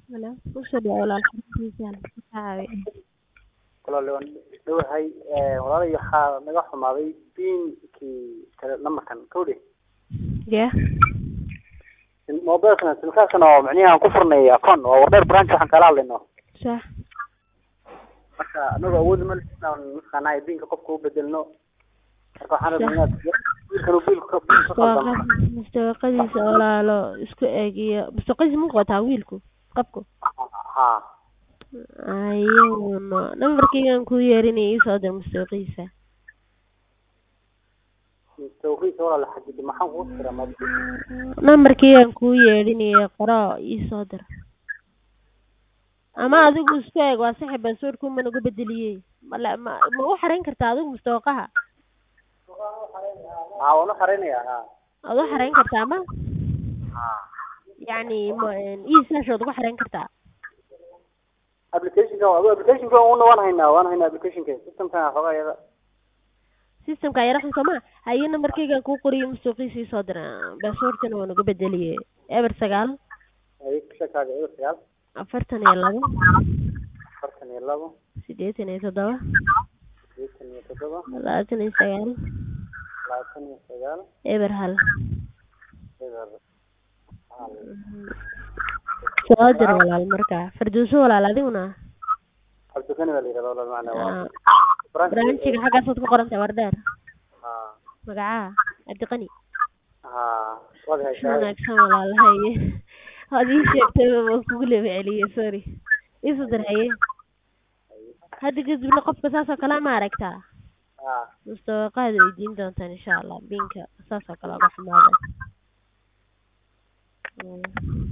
Hello, kusoo dhawaad walaal xaruntiisaan ka caawi. walaal waan dhowahay walaalay waxaa naga xumaaday pinkii tele numberkan kowdhe Yeah. mobilkan silkaaskan oo micnihi aan ku furnay account waa wardheer branch waxaan kala hadlayno Sax. marka anagoo awoodi ma lihin inaan mataqaanaa pinka qofka u bedelno marka waxaan rabnaa inaad wiilkan uu biilka biilka ka qaldamo Mustawaqad- mustawaqadiisa walaalo isku eegiyo mustawaqadiisa ma qotaa wiilku qabku ha ayuuna nambarkaygaan kuu yeerinaya iisoo dir mustawaqadiisa tawqiisa walaal xadidi maxaan kuu tira ma nambarkaygaan kuu yeedhinaya qoro iisoo dir ama adigu isku eeg waa saxi baaswordku ma nagu bedeliyey mala ma ma u xarayn kartaa adigu mustawaqaha ha waan u xareynayaa ha waad u xarayn kartaa ma ha yacni ma iisaashood ugu xarayn kartaa applicationka adu applicationka una waan haynaa waan haynaa applicationka systemkan xoogaa iyada systemka yara xun sooma haye nambarkaygaan kuu qoriyo mustawqiisa iisoo dira baaswordkana waa nagu bedeliyey eber sagaal ay shakaaga eber sagaal afartan iyo labo afartan iyo labo siddeetan iyo toddoba sideetan iyo toddoba labaatan iyo sagaal labaatan iyo sagaal eber hal eber hal soo dir walaal markaa farduuso walaal adiguna cabdikani baa la yihahda walaal macna waa Ah, barnaamijka xaggaasaad ku qoran tahay wardheer ha magacaa cabdiqani ha waad si haysaa wanaagsan walaal haye waad ii sheegtay waan kugu leba celiyey sorry iisu dir haye hadda kadibna qofka saas oo kale ma aragtaa ha mustawaqaad weydiin doontaan insha allah binka saas oo kale uga xumaada Mm.